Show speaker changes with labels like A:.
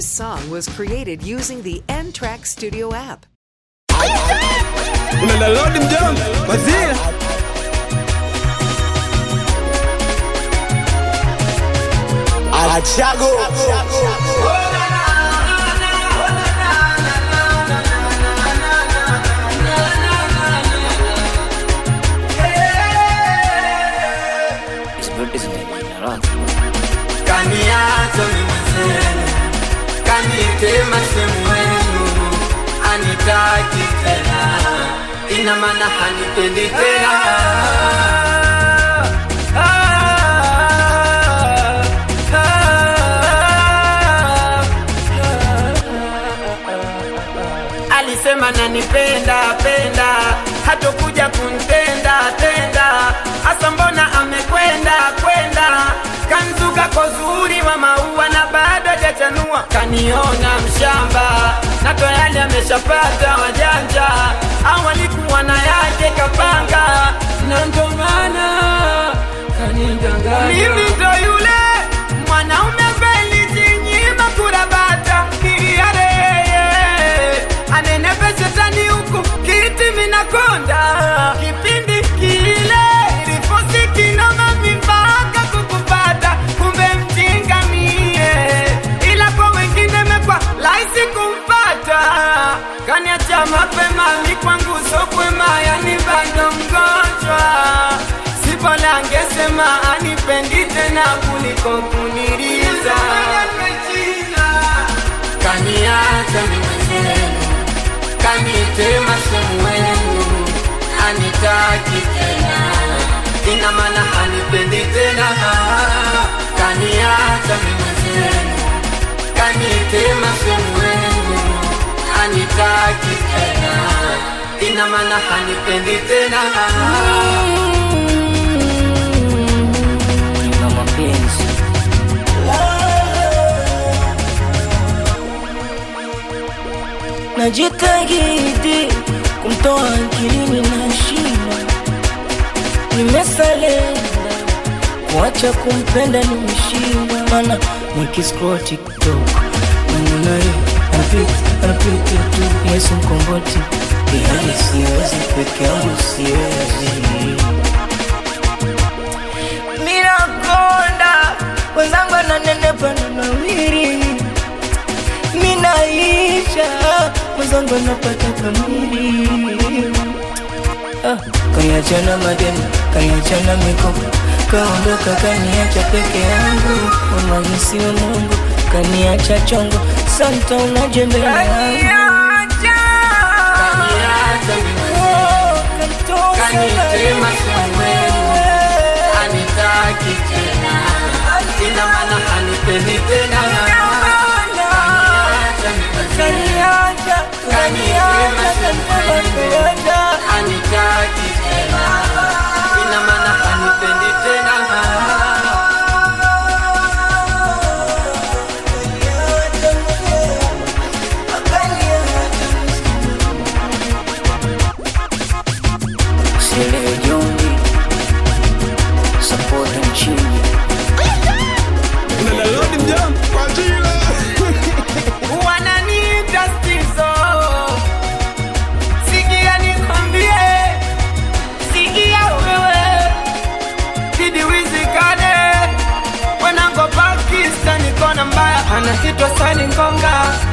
A: This song was created using the N Track Studio app.
B: Una download mjomba Wazia
C: Achago
D: kaniacha mimwenzenu kanitema sehemu wenu anitaki tena ina maana hanipendi tena alisema nanipenda penda hatokuja kuntenda tenda hasa mbona amekwenda kwenda kanzuka kwa uzuri wa maua na bado hajachanua kaniona mshamba na tayari ameshapata wajanja au alikuwa na yake kapanga na ndo maana kanidanganya mimi ndo yule mwanaume ambaye nilijinyima kurabata kiliare anenepe shetani huku kiti minakonda kipindi kile rifosi kinoma mipaka kukupata kumbe mjinga mie ila kwa wengine mekwa laisi kumpata kaniacha mapema mi kwangu sokwema yani bado mgonjwa sipola angesema anipendi tena kuliko kuniriza kaniacha mi mwenyewe kanitema sehemu wenu anitaki tena ina maana hanipendi tena kaniacha mi mwenyewe kanitema sehemu wenu anitaki tena ina maana hanipendi tena
E: na mapenzi najitahidi kumtoa akilini na shima nimesalenda kuacha kumpenda nimeshindwa mana nikiscroll tiktok namunaye anapita anapita tu yesu mkomboti ihali siwezi peke yangu siwezi minakonda wenzangu ananenepa na nawiri minaisha mwenzangu anapata kamili ah, kaniachana mademu kaniachana mikopo kaondoka kaniacha peke yangu unahisiwa mungu kaniacha chongo santa unaje mbele yangu
D: kaniacha mi mwenyewe kanitema sehemu wenu anitaki tena ina maana hanipendi tena Kaniacha mi mwenyewe kanitema sehemu wenu anitaki tena ina maana hanipendi tena
E: Sile Jombi support nchini
B: Una download mjomba Wazia
D: wananiita stizo sikia nikwambie sikia wewe didi wizikane wenango pakistan kona mbaya anakitwa sani ngonga